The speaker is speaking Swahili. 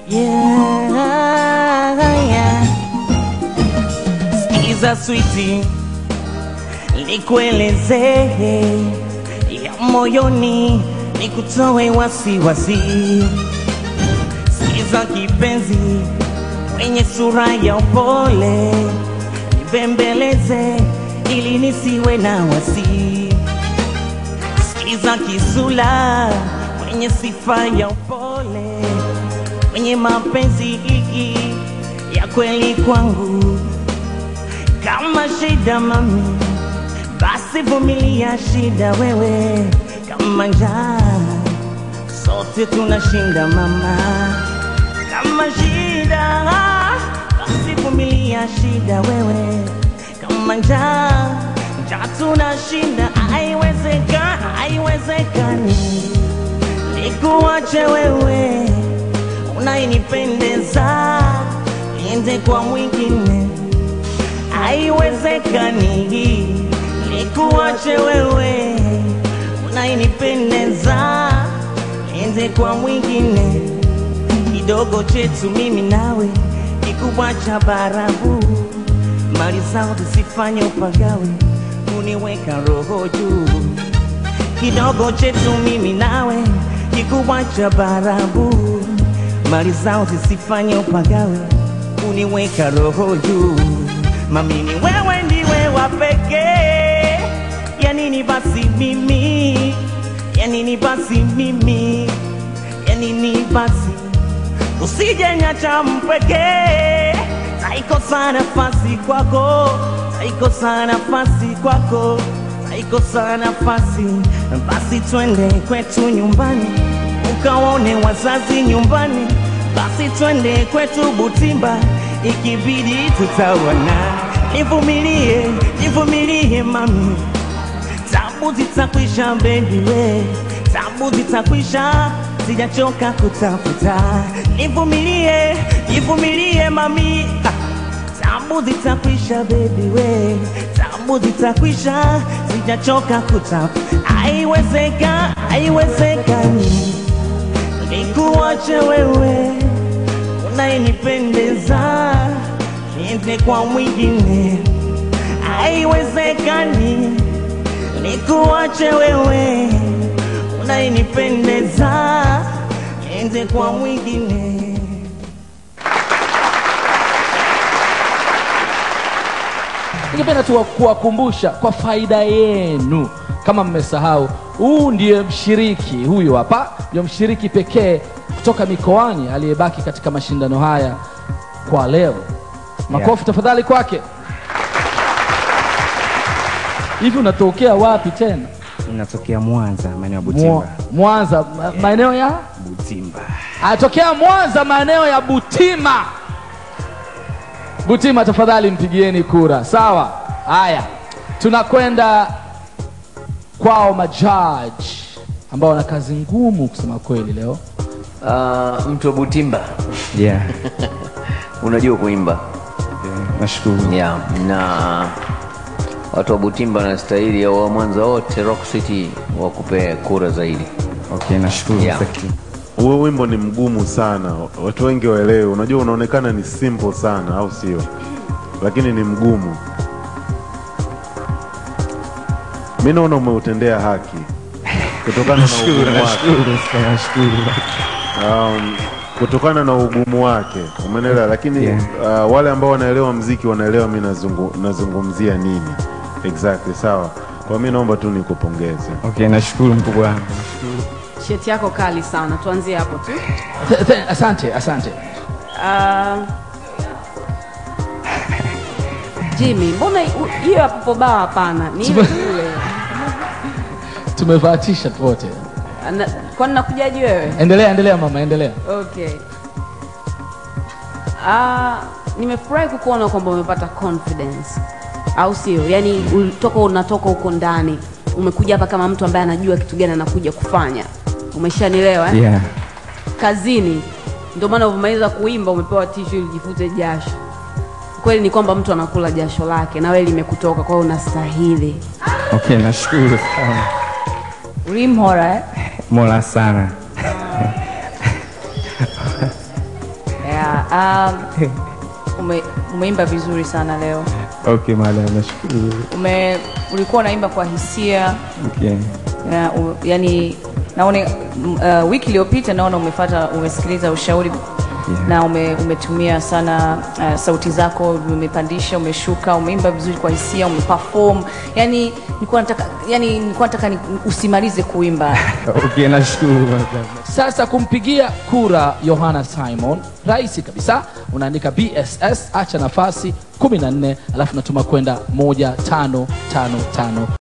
Yeah, yeah. Sikiza switi, nikueleze ya moyoni, nikutoe wasiwasi. Sikiza kipenzi, mwenye sura ya upole, nibembeleze ili nisiwe na wasi. Sikiza kisula, mwenye sifa ya upole, mwenye mapenzi ya kweli kwangu. Kama shida mami, basi vumilia shida wewe. Kama njaa, sote tunashinda mama. Kama shida, basi vumilia shida wewe. Kama njaa, njaa tunashinda. Haiwezekani, haiwezekani nikuache wewe unayenipendeza niende kwa mwingine haiwezekani nikuache wewe unayenipendeza niende kwa mwingine kidogo chetu mimi nawe kikubwa cha barabu mali zao zisifanye upagawe kuniweka roho juu kidogo chetu mimi nawe kikubwa cha barabu mali zao zisifanye upagawe kuniweka roho juu mamini wewe ndiwe wa pekee ya nini basi mimi ya nini basi mimi ya nini basi usije nyacha mpekee taikosa nafasi kwako taikosa nafasi kwako taikosa nafasi basi twende kwetu nyumbani ukaone wazazi nyumbani basi twende kwetu butimba ikibidi tutaona nivumilie nivumilie mami tabu zitakwisha bebi we tabu zitakwisha sijachoka kutafuta nivumilie nivumilie mami ah. tabu zitakwisha bebi we tabu zitakwisha sijachoka kutafuta haiwezeka haiwezekani nikuache wewe unayenipendeza niende kwa mwingine haiwezekani nikuache wewe unayenipendeza niende kwa mwingine ningependa tu kuwakumbusha kwa faida yenu kama mmesahau huu ndiye mshiriki huyu hapa ndio mshiriki pekee kutoka mikoani aliyebaki katika mashindano haya kwa leo makofi Yeah. tafadhali kwake hivi unatokea wapi tena Natokea Mwanza, maeneo ya Mwa- Butimba. mwanza ma- maeneo ya Butimba. anatokea mwanza maeneo ya butima butima tafadhali mpigieni kura sawa haya tunakwenda kwao majaji ambao wana kazi ngumu kusema kweli leo Uh, mtu wa Butimba Yeah. unajua kuimba Nashukuru. yeah. na watu wa Butimba wanastahili au wa Mwanza wote Rock City wakupe kura zaidi. Okay, nashukuru. Yeah. Thank you. Huo wimbo ni mgumu sana, watu wengi waelewe. Unajua, unaonekana ni simple sana, au sio? Lakini ni mgumu. Mi naona umeutendea haki kutokana na ugumu wake, Nashukuru sana, nashukuru. um, kutokana na ugumu wake, umeelewa? Lakini Yeah. uh, wale ambao wanaelewa mziki wanaelewa mi nazungu, nazungumzia nini exactly. Sawa, kwa mi naomba tu nikupongeze. Okay, nashukuru mkubwa wangu. Nashukuru. Sheti yako kali sana, tuanzie hapo tu. Th- th- asante asante Ah, Jimmy, mbona u- hiyo ya popo baa hapana? Ni ile Tume- ile. tumevaa t-shirt wote Ana- Kwani nakujaji wewe? endelea endelea mama endelea Okay. Ah, nimefurahi kukuona kwamba umepata confidence, au sio? Yaani ulitoka unatoka huko ndani umekuja hapa kama mtu ambaye anajua kitu gani anakuja kufanya. Umeshanielewa eh? Yeah. Kazini ndio maana umemaliza kuimba umepewa tishu ili jifute jasho. Kweli ni kwamba mtu anakula jasho lake na wewe limekutoka, kwa hiyo unastahili. Okay, nashukuru sana. Ulimhora eh? Mola sana. Um, ume, umeimba vizuri sana leo. Okay, madam, nashukuru. Ume, ulikuwa unaimba kwa hisia Okay. ya, u, yani naona m- uh, wiki iliyopita naona umefata umesikiliza ushauri Yeah. na ume, umetumia sana uh, sauti zako umepandisha umeshuka umeimba vizuri kwa hisia umeperform yani nilikuwa nataka yani nilikuwa nataka ni, usimalize kuimba Okay, nashukuru madam. Sasa kumpigia kura Yohana Simon, rahisi kabisa, unaandika BSS, acha nafasi 14, alafu natuma kwenda 1555